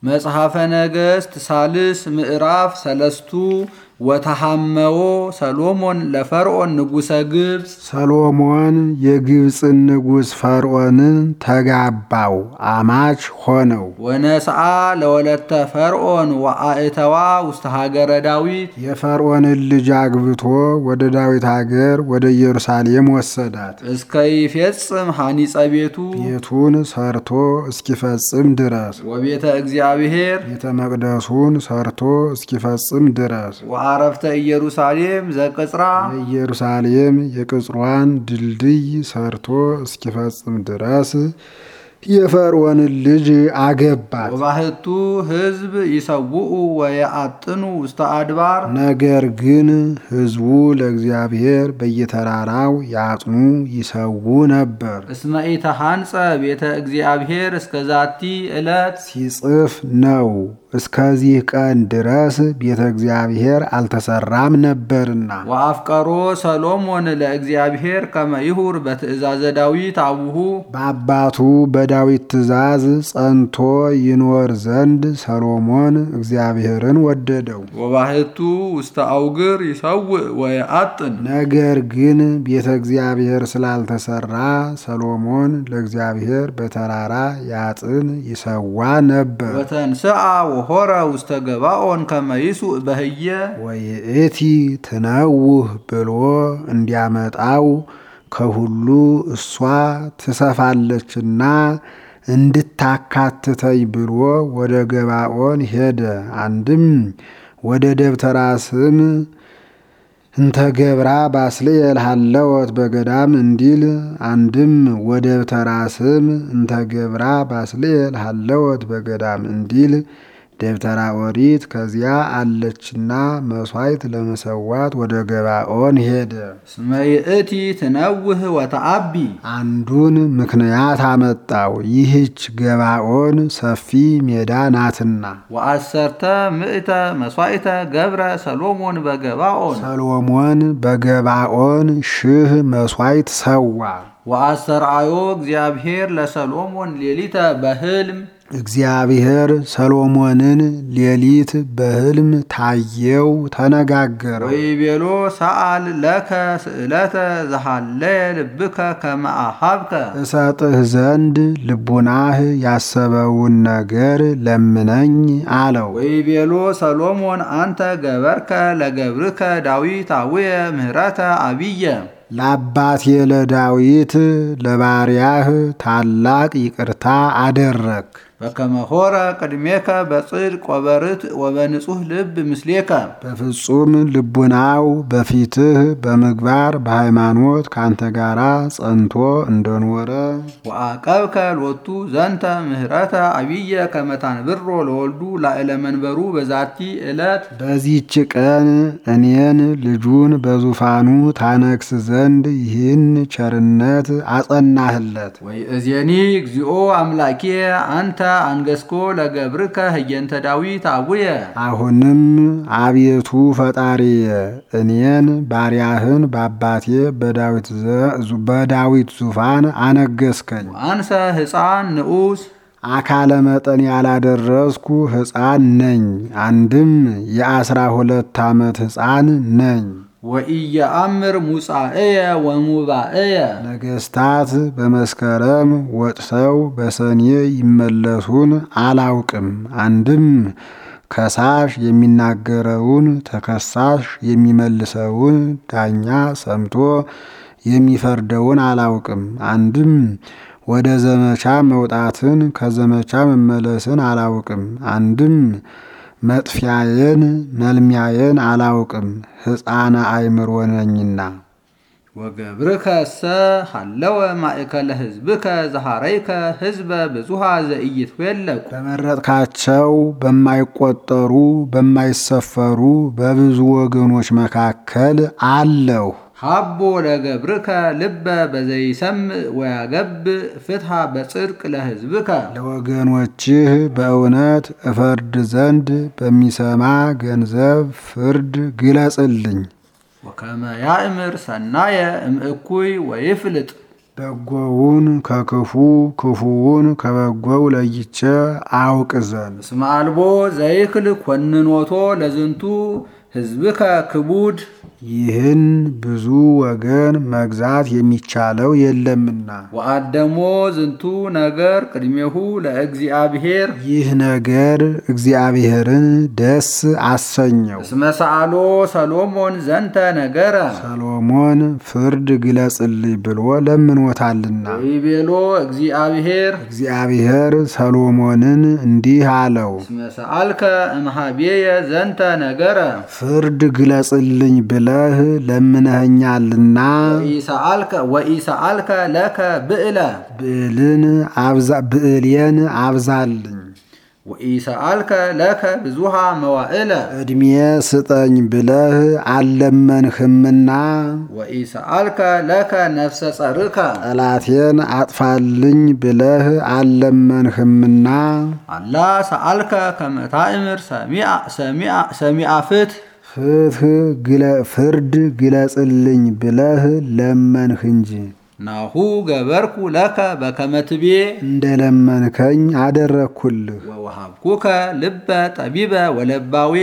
መጽሐፈ ነገሥት ሳልስ ምዕራፍ ሰለስቱ ወተሐመዎ ሰሎሞን ለፈርዖን ንጉሠ ግብፅ ሰሎሞን የግብፅን ንጉሥ ፈርዖንን ተጋባው፣ አማች ሆነው። ወነስአ ለወለተ ፈርዖን ወአእተዋ ውስተ ሀገረ ዳዊት የፈርዖንን ልጅ አግብቶ ወደ ዳዊት አገር ወደ ኢየሩሳሌም ወሰዳት። እስከ ይፌጽም ሐኒጸ ቤቱ ቤቱን ሰርቶ እስኪፈጽም ድረስ ወቤተ እግዚአብሔር ቤተ መቅደሱን ሰርቶ እስኪፈጽም ድረስ ወአረፍተ ኢየሩሳሌም ዘቅጽራ የኢየሩሳሌም የቅጽሯን ድልድይ ሰርቶ እስኪፈጽም ድረስ የፈርዖንን ልጅ አገባት። ወባህቱ ሕዝብ ይሰውኡ ወየአጥኑ ውስተ አድባር ነገር ግን ሕዝቡ ለእግዚአብሔር በየተራራው ያጥኑ ይሰዉ ነበር። እስመ ኢተሐንጸ ቤተ እግዚአብሔር እስከ ዛቲ ዕለት ሲጽፍ ነው እስከዚህ ቀን ድረስ ቤተ እግዚአብሔር አልተሰራም ነበርና። ወአፍቀሮ ሰሎሞን ለእግዚአብሔር ከመ ይሁር በትእዛዘ ዳዊት አቡሁ በአባቱ በዳዊት ትእዛዝ ጸንቶ ይኖር ዘንድ ሰሎሞን እግዚአብሔርን ወደደው። ወባህቱ ውስተ አውግር ይሰውእ ወየአጥን ነገር ግን ቤተ እግዚአብሔር ስላልተሰራ ሰሎሞን ለእግዚአብሔር በተራራ ያጥን ይሰዋ ነበር። ወተንስአ ወሆረ ውስተ ገባኦን ከመ ይሱእ በህየ ወይእቲ ትነውህ ብሎ እንዲያመጣው ከሁሉ እሷ ትሰፋለችና እንድታካትተኝ ብሎ ወደ ገባኦን ሄደ። አንድም ወደ ደብተራ ስም እንተ ገብራ ባስልኤል ሀለወት በገዳም እንዲል አንድም ወደ ደብተራ ስም እንተ ገብራ ባስልኤል ሀለወት በገዳም እንዲል ደብተራ ኦሪት ከዚያ አለችና መሥዋዕት ለመሰዋት ወደ ገባኦን ሄደ። እስመ ይእቲ ትነውህ ወተአቢ አንዱን ምክንያት አመጣው። ይህች ገባኦን ሰፊ ሜዳ ናትና። ወአሰርተ ምእተ መሥዋዕተ ገብረ ሰሎሞን በገባኦን ሰሎሞን በገባኦን ሺህ መሥዋዕት ሰዋ። ወአሰርአዮ እግዚአብሔር ለሰሎሞን ሌሊተ በህልም እግዚአብሔር ሰሎሞንን ሌሊት በሕልም ታየው፣ ተነጋገረው። ወይቤሎ ሰአል ለከ ስእለተ ዘሃለየ ልብከ ከመ አሃብከ እሰጥህ ዘንድ ልቡናህ ያሰበውን ነገር ለምነኝ አለው። ወይቤሎ ሰሎሞን አንተ ገበርከ ለገብርከ ዳዊት አውየ ምህረተ አብየ ለአባቴ ለዳዊት ለባሪያህ ታላቅ ይቅርታ አደረግ። በከመ ሆረ ቅድሜከ በጽድቅ ወበርት ወበንጹህ ልብ ምስሌከ በፍጹም ልቡናው በፊትህ በምግባር በሃይማኖት ካንተ ጋራ ጸንቶ እንደኖረ ወአቀብከ ሎቱ ዘንተ ምህረተ አብየ ከመታንብሮ ለወልዱ ላዕለ መንበሩ በዛቲ ዕለት በዚህች ቀን እኔን ልጁን በዙፋኑ ታነግስ ዘንድ ይህን ቸርነት አጸናህለት። ወይእዜኒ እግዚኦ አምላኬ አንተ አንገስኮ ለገብርከ ህየንተ ዳዊት አቡየ አሁንም አቤቱ ፈጣሪየ እኔን ባሪያህን በአባቴ በዳዊት ዙፋን አነገስከኝ። አንሰ ሕፃን ንዑስ አካለ መጠን ያላደረስኩ ሕፃን ነኝ። አንድም የአስራ ሁለት ዓመት ሕፃን ነኝ። ወኢየአምር ሙጻእየ ወሙባእየ ነገስታት በመስከረም ወጥተው በሰኔ ይመለሱን አላውቅም። አንድም ከሳሽ የሚናገረውን ተከሳሽ የሚመልሰውን ዳኛ ሰምቶ የሚፈርደውን አላውቅም። አንድም ወደ ዘመቻ መውጣትን ከዘመቻ መመለስን አላውቅም። አንድም መጥፊያዬን መልሚያዬን አላውቅም፣ ሕፃነ አእምሮ ነኝና። ወገብርከሰ ሀለወ ማእከለ ህዝብከ ዘሃረይከ ህዝበ ብዙሃ ዘኢይትዌለቁ በመረጥካቸው በማይቆጠሩ በማይሰፈሩ በብዙ ወገኖች መካከል አለሁ። ሀቦ ለገብርከ ልበ በዘይሰምዕ ወያገብ ፍትሃ በጽድቅ ለህዝብከ ለወገኖችህ በእውነት እፈርድ ዘንድ በሚሰማ ገንዘብ ፍርድ ግለጽልኝ። ወከመ ያእምር ሰናየ እምእኩይ ወይፍልጥ በጎውን ከክፉ ክፉውን ከበጎው ለይቼ አውቅ ዘንድ እስመ አልቦ ዘይክል ኮንኖቶ ለዝንቱ ህዝብከ ክቡድ ይህን ብዙ ወገን መግዛት የሚቻለው የለምና ወአደሞ ዝንቱ ነገር ቅድሜሁ ለእግዚአብሔር ይህ ነገር እግዚአብሔርን ደስ አሰኘው። እስመ ሰአሎ ሰሎሞን ዘንተ ነገረ ሰሎሞን ፍርድ ግለጽልኝ ብሎ ለምኖታልና ወይቤሎ እግዚአብሔር እግዚአብሔር ሰሎሞንን እንዲህ አለው፣ እስመ ሰአልከ እምሃቤየ ዘንተ ነገረ ፍርድ ግለጽልኝ ብለህ ለምነኸኛልና ወኢሰአልከ ወኢሰአልከ ለከ ብዕለ ብዕልን አብዛ ብዕሌን አብዛልኝ ወኢሰአልከ ለከ ብዙሃ መዋዕለ ዕድሜ ስጠኝ ብለህ አልለመንህምና ወኢሰአልከ ለከ ነፍሰ ጸርከ ጠላቴን አጥፋልኝ ብለህ አልለመንህምና አላ ሰአልከ ከመ ታእምር ሰሚዐ ሰሚዐ ሰሚዐ ፍትሕ ፍትህ ግለ- ፍርድ ግለጽልኝ ብለህ ለመንህ እንጂ ናሁ ገበርኩ ለከ በከመ ትቤ እንደ ለመንከኝ አደረግኩልህ። ወወሃብኩከ ልበ ጠቢበ ወለባዌ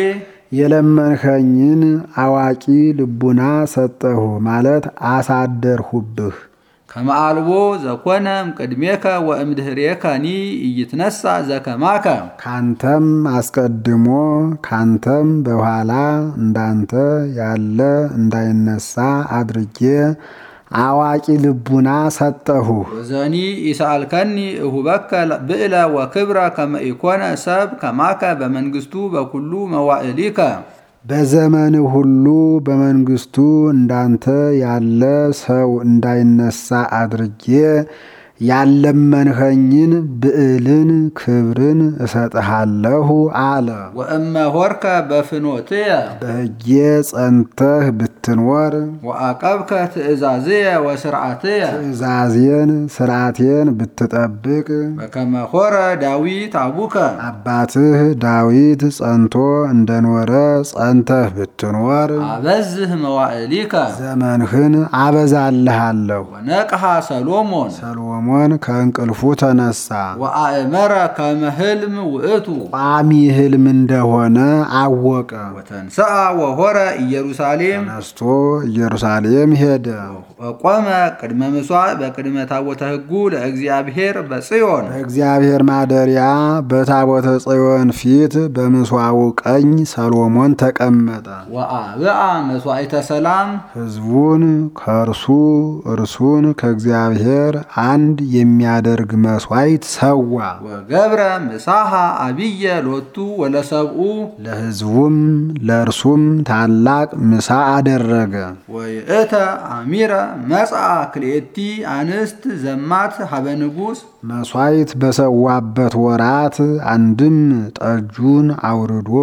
የለመንኸኝን አዋቂ ልቡና ሰጠሁ ማለት አሳደርሁብህ። ከመ አልቦ ዘኮነ እምቅድሜከ ወእምድኅሬከኒ ኢይትነሣ ዘከማከ ካንተም አስቀድሞ ካንተም በኋላ እንዳንተ ያለ እንዳይነሳ አድርጌ አዋቂ ልቡና ሰጠሁ። ወዘኒ ኢሰአልከኒ እሁበከ ብዕለ ወክብረ ከመ ኢኮነ ሰብ ከማከ በመንግሥቱ በኩሉ መዋዕሊከ በዘመን ሁሉ በመንግስቱ እንዳንተ ያለ ሰው እንዳይነሳ አድርጌ ያለመንኸኝን ብዕልን ክብርን እሰጥሃለሁ አለ። ወእመ ሆርከ በፍኖትየ በሕጌ ጸንተህ ብትኖር ወአቀብከ ትእዛዝየ ወስርዓትየ ትእዛዜን ስርዓቴን ብትጠብቅ በከመ ሆረ ዳዊት አቡከ አባትህ ዳዊት ጸንቶ እንደኖረ ጸንተህ ብትኖር አበዝህ መዋዕሊከ ዘመንህን አበዛልሃለሁ። ወነቅሐ ሰሎሞን ሰሎሞን ከእንቅልፉ ተነሳ። ወአእመረ ከመ ህልም ውእቱ ቋሚ ሕልም እንደሆነ አወቀ። ወተንሥአ ወሆረ ኢየሩሳሌም ተነስቶ ኢየሩሳሌም ሄደ። ወቆመ ቅድመ ምሥዋዕ በቅድመ ታቦተ ሕጉ ለእግዚአብሔር በጽዮን በእግዚአብሔር ማደሪያ በታቦተ ጽዮን ፊት በምስዋው ቀኝ ሰሎሞን ተቀመጠ። ወአብአ መሥዋዕተ ሰላም ሕዝቡን ከእርሱ እርሱን ከእግዚአብሔር አንድ የሚያደርግ መስዋዕት ሰዋ። ወገብረ ምሳሐ አብየ ሎቱ ወለሰብኡ ለሕዝቡም ለእርሱም ታላቅ ምሳ አደረገ። ወይእተ አሚረ መጽአ ክልኤቲ አንስት ዘማት ሀበ ንጉሥ መስዋዕት በሰዋበት ወራት አንድም ጠጁን አውርዶ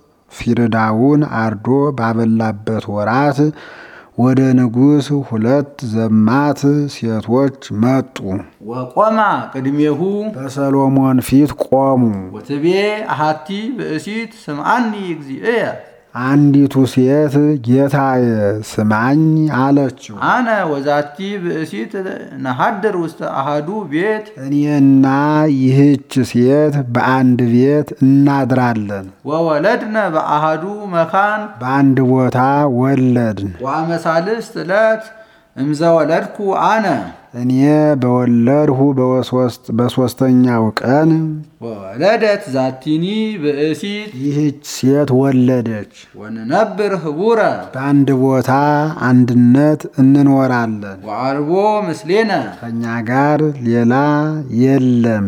ፊርዳውን አርዶ ባበላበት ወራት ወደ ንጉሥ ሁለት ዘማት ሴቶች መጡ። ወቆማ ቅድሜሁ በሰሎሞን ፊት ቆሙ። ወትቤ አሃቲ ብእሲት ስምዓኒ እግዚእየ አንዲቱ ሴት ጌታዬ ስማኝ አለችው። አነ ወዛቲ ብእሲት ነሃድር ውስተ አሃዱ ቤት እኔና ይህች ሴት በአንድ ቤት እናድራለን፣ ወወለድነ በአሃዱ መካን በአንድ ቦታ ወለድን። ወአመሳልስት ዕለት እምዘ ወለድኩ አነ እኔ በወለድሁ በወሶስት በሦስተኛው ቀን ወወለደት ዛቲኒ ብእሲት ይህች ሴት ወለደች። ወንነብር ህቡረ በአንድ ቦታ አንድነት እንኖራለን። ወአልቦ ምስሌነ ከእኛ ጋር ሌላ የለም፣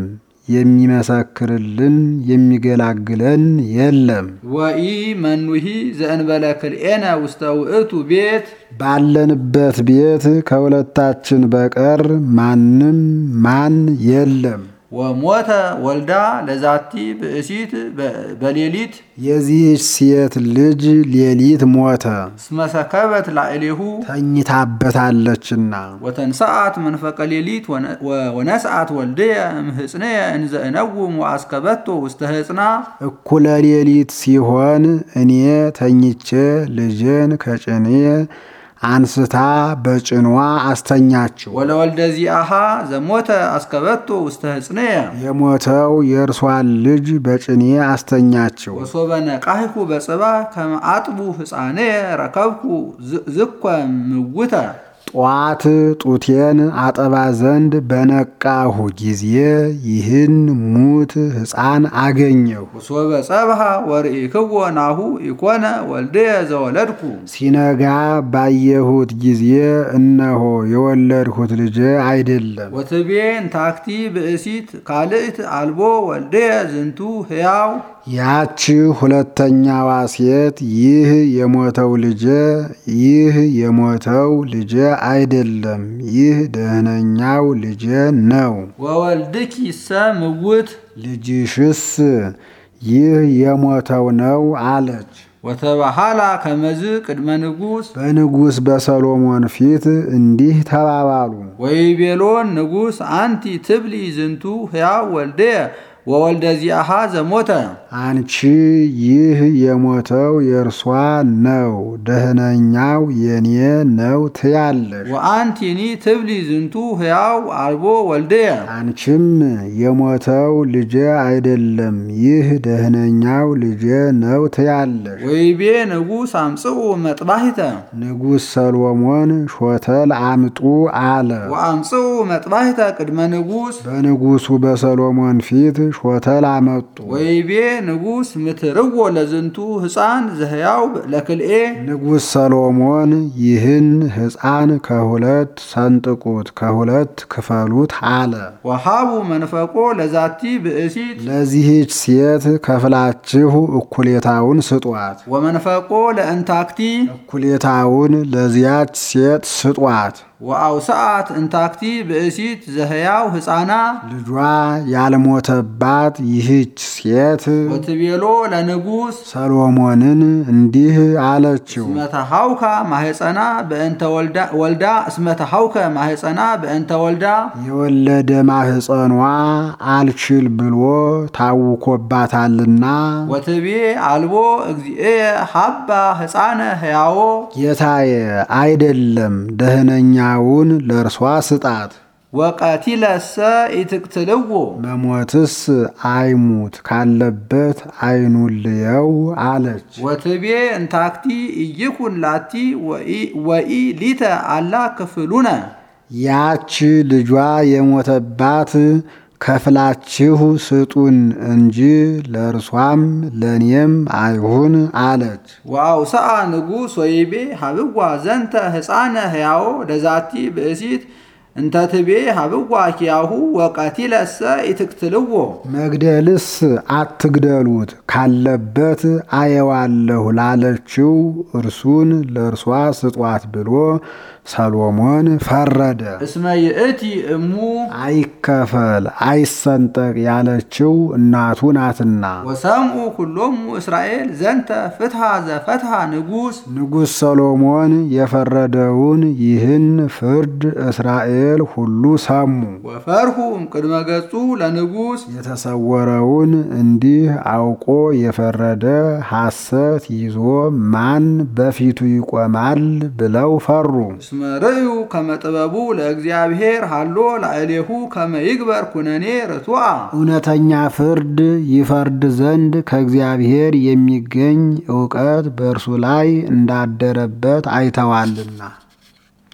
የሚመሰክርልን የሚገላግለን የለም። ወኢ መኑሂ ዘእንበለ ክልኤነ ውስተ ውእቱ ቤት ባለንበት ቤት ከሁለታችን በቀር ማንም ማን የለም። ወሞተ ወልዳ ለዛቲ ብእሲት በሌሊት የዚህች ሴት ልጅ ሌሊት ሞተ፣ እስመሰከበት ላዕሌሁ ተኝታበታለችና። ወተንሰአት መንፈቀ ሌሊት ወነስአት ወልድየ እምህጽንየ እንዘ እነውም ወአስከበቶ ውስተ ህጽና እኩለ ሌሊት ሲሆን እኔ ተኝቼ ልጄን ከጭኔ አንስታ በጭኗ አስተኛችው። ወለወልደ ዚአሃ ዘሞተ አስከበቶ ውስተ ህጽንየ የሞተው የእርሷን ልጅ በጭኔ አስተኛችው። ወሶበ ነቃህኩ በጽባ ከመ አጥቡ ህፃንየ ረከብኩ ዝኮ ምውተ ጧት ጡቴን አጠባ ዘንድ በነቃሁ ጊዜ ይህን ሙት ሕፃን አገኘሁ። ወሶበ ጸብሃ ወርኢክዎ ናሁ ኢኮነ ወልድየ ዘወለድኩ ሲነጋ ባየሁት ጊዜ እነሆ የወለድሁት ልጄ አይደለም። ወትቤ እንታክቲ ብእሲት ካልእት አልቦ ወልድየ ዝንቱ ሕያው ያች ሁለተኛዋ ሴት ይህ የሞተው ልጄ ይህ የሞተው ልጄ አይደለም፣ ይህ ደህነኛው ልጄ ነው። ወወልድኪ ሰ ምውት ልጅሽስ ይህ የሞተው ነው አለች። ወተባሃላ ከመዝ ቅድመ ንጉሥ በንጉሥ በሰሎሞን ፊት እንዲህ ተባባሉ። ወይቤሎን ንጉሥ አንቲ ትብሊ ዝንቱ ሕያው ወልድየ ወወልደ ዚአሃ ዘሞተ አንቺ ይህ የሞተው የእርሷ ነው፣ ደህነኛው የኔ ነው ትያለሽ። ወአንቲኒ ትብሊ ዝንቱ ሕያው አልቦ ወልድየ አንቺም የሞተው ልጄ አይደለም፣ ይህ ደህነኛው ልጄ ነው ትያለሽ። ወይቤ ንጉሥ አምጽኡ መጥባሂተ ንጉሥ ሰሎሞን ሾተል አምጡ አለ። ወአምጽኡ መጥባሂተ ቅድመ ንጉሥ በንጉሡ በሰሎሞን ፊት ሾተል አመጡ። ወይቤ ንጉሥ ምትርዎ ለዝንቱ ሕፃን ዘሕያው ለክልኤ ንጉሥ ሰሎሞን ይህን ሕፃን ከሁለት ሰንጥቁት፣ ከሁለት ክፈሉት አለ። ወሃቡ መንፈቆ ለዛቲ ብእሲት ለዚህች ሴት ከፍላችሁ እኩሌታውን ስጧት፣ ወመንፈቆ ለእንታክቲ እኩሌታውን ለዚያች ሴት ስጧት። ወአውስአት እንታክቲ ብእሲት ዘሕያው ሕፃና ልጇ ያልሞተባት ይህች ሴት ወትቤሎ ለንጉሥ ሰሎሞንን እንዲህ አለችው። እስመተሃውካ ማህፀና በእንተ ወልዳ ወልዳ እስመተሃውከ ማህፀና በእንተ ወልዳ የወለደ ማህፀኗ አልችል ብሎ ታውኮባታልና ወትቤ አልቦ እግዚእየ ሀባ ሕፃነ ሕያዎ ጌታዬ አይደለም ደህነኛውን ለእርሷ ስጣት። ወቀቲለሰ ኢትቅትልዎ መሞትስ አይሙት ካለበት አይኑልየው አለች። ወትቤ እንታክቲ ኢይኩን ላቲ ወኢ ሊተ አላ ክፍሉነ ያች ልጇ የሞተባት ከፍላችሁ ስጡን እንጂ ለእርሷም ለእኔም አይሁን አለች። ወአውስአ ንጉሥ ወይቤ ሀብዋ ዘንተ ሕፃነ ሕያዎ ለዛቲ ብእሲት እንተ ትቤ ሀብዋ ኪያሁ ወቀቲለሰ ኢትቅትልዎ መግደልስ አትግደሉት ካለበት አየዋለሁ ላለችው እርሱን ለእርሷ ስጧት ብሎ ሰሎሞን ፈረደ። እስመ ይእቲ እሙ አይከፈል አይሰንጠቅ ያለችው እናቱ ናትና። ወሰምኡ ኩሎሙ እስራኤል ዘንተ ፍትሐ ዘፈትሐ ንጉሥ ንጉሥ ሰሎሞን የፈረደውን ይህን ፍርድ እስራኤል ሁሉ ሰሙ። ወፈርሁ እምቅድመ ገጹ ለንጉሥ የተሰወረውን እንዲህ አውቆ የፈረደ ሐሰት ይዞ ማን በፊቱ ይቆማል ብለው ፈሩ። እስመ ርእዩ ከመ ጥበቡ ለእግዚአብሔር ሃሎ ላዕሌሁ ከመ ይግበር ኩነኔ ርቱዐ እውነተኛ ፍርድ ይፈርድ ዘንድ ከእግዚአብሔር የሚገኝ እውቀት በእርሱ ላይ እንዳደረበት አይተዋልና።